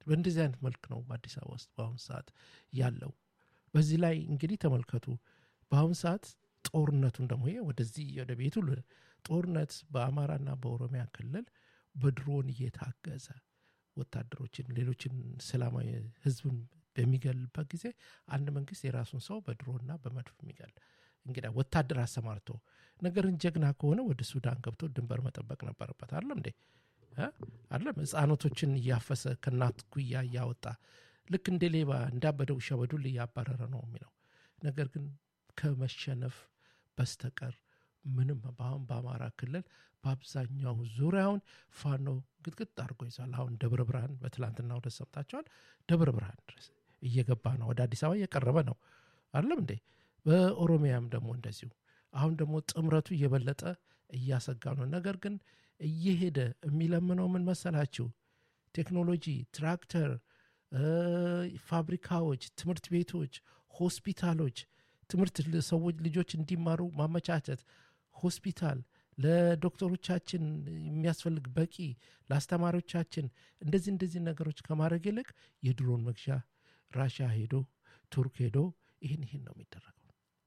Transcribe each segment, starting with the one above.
በእንደዚህ አይነት መልክ ነው በአዲስ አበባ ውስጥ በአሁኑ ሰዓት ያለው። በዚህ ላይ እንግዲህ ተመልከቱ በአሁኑ ሰዓት ጦርነቱን ደግሞ ይሄ ወደዚህ ወደ ቤቱ ል- ጦርነት በአማራና በኦሮሚያ ክልል በድሮን እየታገዘ ወታደሮችን ሌሎችን ሰላማዊ ህዝብን በሚገልበት ጊዜ አንድ መንግስት የራሱን ሰው በድሮና በመድፍ የሚገል እንግዲህ ወታደር አሰማርቶ ነገርን ጀግና ከሆነ ወደ ሱዳን ገብቶ ድንበር መጠበቅ ነበረበት አይደለም እንዴ እ? አይደለም ህፃኖቶችን እያፈሰ ከእናት ጉያ እያወጣ ልክ እንደ ሌባ እንዳበደ ውሻ በዱል እያባረረ ነው የሚለው ነገር ግን ከመሸነፍ በስተቀር ምንም በአሁን በአማራ ክልል በአብዛኛው ዙሪያውን ፋኖ ግጥግጥ አድርጎ ይዟል። አሁን ደብረ ብርሃን በትላንትና ወደ ሰምታችኋል። ደብረ ብርሃን ድረስ እየገባ ነው፣ ወደ አዲስ አበባ እየቀረበ ነው። አይደለም እንዴ? በኦሮሚያም ደግሞ እንደዚሁ። አሁን ደግሞ ጥምረቱ እየበለጠ እያሰጋ ነው። ነገር ግን እየሄደ የሚለምነው ምን መሰላችሁ? ቴክኖሎጂ፣ ትራክተር፣ እ፣ ፋብሪካዎች፣ ትምህርት ቤቶች፣ ሆስፒታሎች ትምህርት ሰዎች ልጆች እንዲማሩ ማመቻቸት ሆስፒታል ለዶክተሮቻችን የሚያስፈልግ በቂ ለአስተማሪዎቻችን እንደዚህ እንደዚህ ነገሮች ከማድረግ ይልቅ የድሮን መግዣ ራሽያ ሄዶ ቱርክ ሄዶ ይህን ይህን ነው የሚደረገው።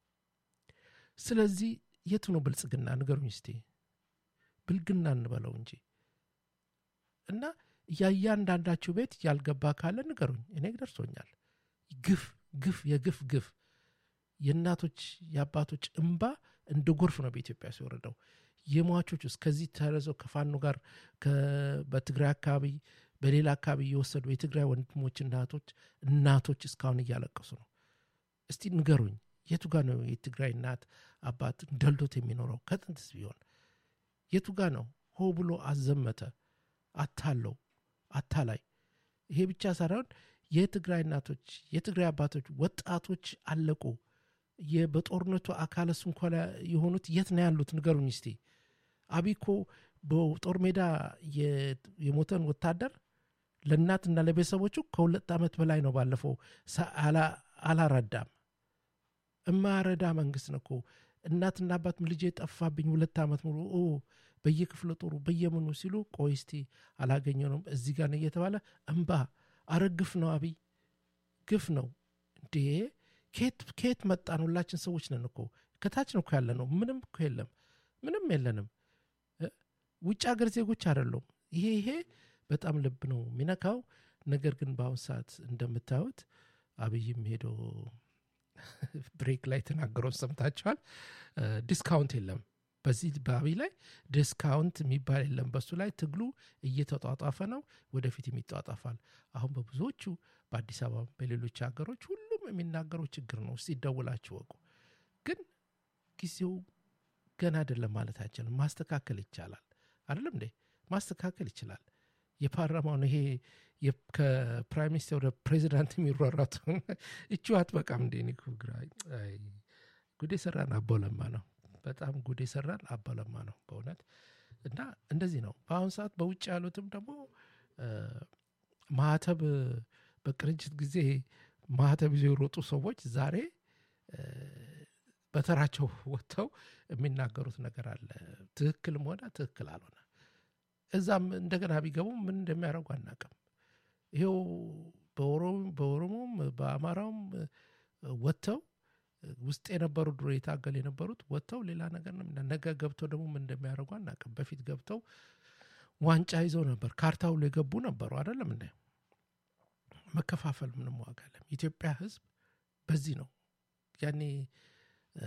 ስለዚህ የቱ ነው ብልጽግና ንገሩኝ እስቲ። ብልግና እንበለው እንጂ እና የእያንዳንዳችሁ ቤት ያልገባ ካለ ንገሩኝ። እኔ ደርሶኛል። ግፍ ግፍ የግፍ ግፍ የእናቶች የአባቶች እንባ እንደ ጎርፍ ነው በኢትዮጵያ ሲወረደው። የሟቾች ውስጥ ከዚህ ተረዘው ከፋኖ ጋር ከ- በትግራይ አካባቢ በሌላ አካባቢ እየወሰዱ የትግራይ ወንድሞች እናቶች እናቶች እስካሁን እያለቀሱ ነው። እስቲ ንገሩኝ የቱ ጋር ነው የትግራይ እናት አባት ደልዶት የሚኖረው ከጥንትስ ቢሆን የቱ ጋር ነው ሆ ብሎ አዘመተ አታለው አታላይ ይሄ ብቻ ሳይሆን የትግራይ እናቶች የትግራይ አባቶች ወጣቶች አለቁ የ- በጦርነቱ አካለ ስንኳላ የሆኑት የት ነው ያሉት ንገሩኝ እስቲ አብይ እኮ በጦር ሜዳ የ- የሞተን ወታደር ለእናትና ለቤተሰቦቹ ከሁለት ዓመት በላይ ነው ባለፈው ሳ- አላ- አላረዳም እማረዳ መንግስት ነው እኮ እናትና አባት ልጄ ጠፋብኝ ሁለት ዓመት ሙሉ ኦ በየክፍለ ጦሩ በየምኑ ሲሉ ቆይ እስቲ አላገኘነውም እዚህ ጋር ነው እየተባለ እምባ አረ ግፍ ነው አብይ ግፍ ነው እንዴ ከየት ከየት መጣን ሁላችን ሰዎች ነን እኮ ከታች ነው እኮ ያለ ነው ምንም እኮ የለም ምንም የለንም እ? ውጭ ሀገር ዜጎች አይደሉም ይሄ ይሄ በጣም ልብ ነው የሚነካው ነገር ግን በአሁን ሰዓት እንደምታዩት አብይም ሄዶ ብሬክ ላይ ተናገረው ሰምታችኋል እ፣ ዲስካውንት የለም በዚህ በአብይ ላይ ዲስካውንት የሚባል የለም በሱ ላይ ትግሉ እየተጧጧፈ ነው ወደፊትም ይጧጧፋል አሁን በብዙዎቹ በአዲስ አበባ በሌሎች ሀገሮች ሁሉም የሚናገረው ችግር ነው እስቲ ደውላችሁ ወቁ ግን ጊዜው ገና አይደለም ማለት አይችልም ማስተካከል ይቻላል አይደለም እንዴ ማስተካከል ይችላል የፓርላማውን ይሄ የ- ከፕራይም ሚኒስትር ወደ ፕሬዚዳንት የሚሯሯቱ እቹ አትበቃም እንዴ እኔ እኮ ግራ አይ፣ ጉዴ ሰራን አቦለማ ነው በጣም ጉዴ ሰራን አቦለማ ነው በእውነት እና እንደዚህ ነው በአሁኑ ሰዓት በውጭ ያሉትም ደግሞ እ፣ ማህተብ በቅንጅት ጊዜ ማህተብ ይዘው የሮጡ ሰዎች ዛሬ እ፣ በተራቸው ወጥተው የሚናገሩት ነገር አለ ትክክልም ሆነ ትክክል አልሆነ እዛም እንደገና ቢገቡ ምን እንደሚያደርጉ አናቅም ይሄው በኦሮሞ- በኦሮሞም በአማራውም እ፣ ወጥተው እ፣ ውስጥ የነበሩ ድሮ የታገል የነበሩት ወጥተው ሌላ ነገር ነው የሚና- ነገ ገብተው ደግሞ ምን እንደሚያደርጉ አናቅም በፊት ገብተው ዋንጫ ይዘው ነበር ካርታ ሁሉ የገቡ ነበሩ አይደለም እንደ መከፋፈል ምንም ዋጋ የለም የኢትዮጵያ ህዝብ በዚህ ነው ያኔ እ፣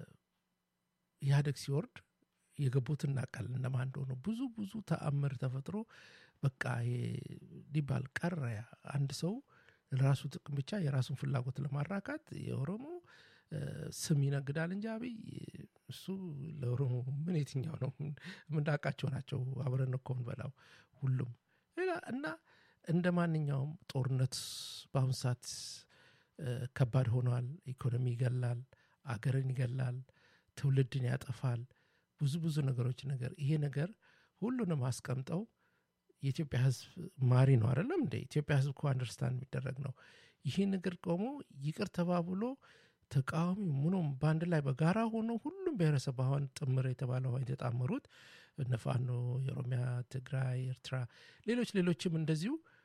ኢህአደግ ሲወርድ የገቡት እናውቃለን እነማን እንደሆኑ ብዙ ብዙ ተአምር ተፈጥሮ በቃ ይሄ ሊባል ቀረ ያ አንድ ሰው ለራሱ ጥቅም ብቻ የራሱን ፍላጎት ለማራካት የኦሮሞ እ፣ ስም ይነግዳል እንጂ አብይ እሱ ለኦሮሞ ምን የትኛው ነው የምናውቃቸው ናቸው አብረን እኮ እንበላው ሁሉም ሌላ እና እንደ ማንኛውም ጦርነት በአሁኑ ሰዓት እ፣ ከባድ ሆኗል ኢኮኖሚ ይገላል አገርን ይገላል ትውልድን ያጠፋል ብዙ ብዙ ነገሮች ነገር ይሄ ነገር ሁሉንም አስቀምጠው የኢትዮጵያ ህዝብ ማሪ ነው አይደለም እንደ ኢትዮጵያ ህዝብ እኮ አንደርስታንድ የሚደረግ ነው ይህ ነገር ቆሞ ይቅር ተባብሎ ተቃዋሚ ምኖም በአንድ ላይ በጋራ ሆኖ ሁሉም ብሔረሰብ አሁን ጥምር የተባለው የተጣመሩት እነ ፋኖ የኦሮሚያ ትግራይ ኤርትራ ሌሎች ሌሎችም እንደዚሁ